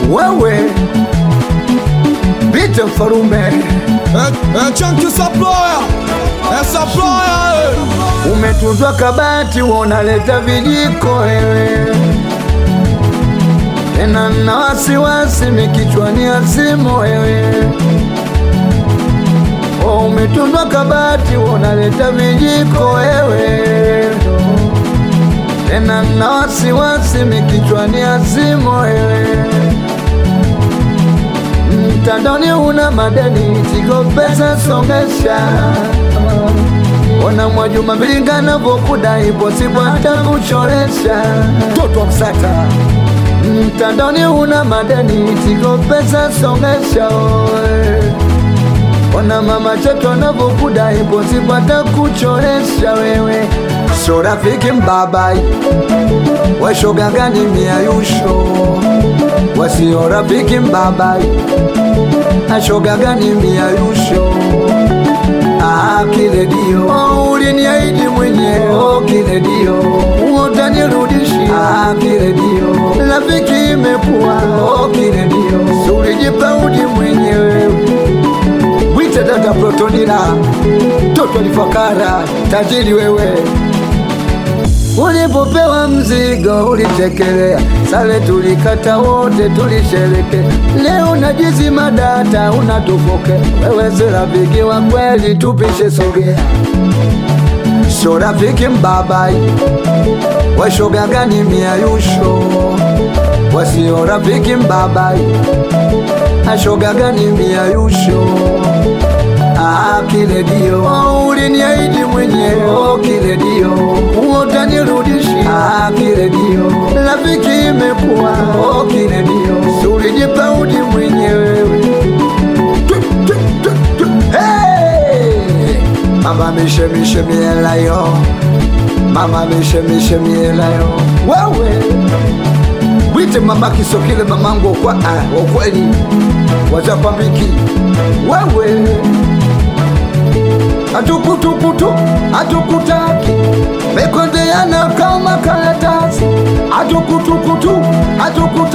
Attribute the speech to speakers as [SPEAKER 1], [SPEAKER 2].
[SPEAKER 1] wewe Vite mfarume
[SPEAKER 2] Eh, eh, Chunky supplier. Eh, supplier. eh.
[SPEAKER 1] umetunzwa kabati, unaleta vijiko wewe tena na wasiwasi mikichwani azimu wewe oh, umetunzwa kabati, unaleta vijiko wewe tena na wasiwasi mikichwani azimu wewe mtandoni una madeni tigo pesa songesha ona Mwajuma Mbilinga navyokudai posipo hata kuchoresha toto wa msata mtandoni una madeni tigo pesa songesha oe. ona mama cheto navyokudai posipo hata kuchoresha wewe so rafiki mbabai washoga gani miayusho wasio rafiki mbabai ashoga gani miayusho Ah, kile dio oh, uliniahidi mwenyewe oh, kile dio utanirudishia ah, kile dio rafiki imekuwa oh, kile dio Si ulijipaudi mwenyewe wite dada protonila toto lifakara tajiri wewe Ulipopewa mzigo ulitekelea, sale tulikata wote tulishereke. Leo najizima data unatufoke, wewe si rafiki wa kweli, tupishe sogea. So rafiki mbabai, washoga gani miayusho, wasio rafiki mbabai, ashoga gani miayusho Ah, kile dio oh, uliniahidi mwenyewe oh, kile dio utanirudishia ah, kile dio rafiki imekuwa oh, kile dio Si ulijipaudi mwenyewe Tu, tu, tu, tu. Hey! mama mishemishe mielayo mama mishemishe mielayo wewe wite mama kisokile mamangu okwa ah, okweli wazapambiki wewe atukutukutu atukutaki mekondeana kama karatasi atukutukutu atukutu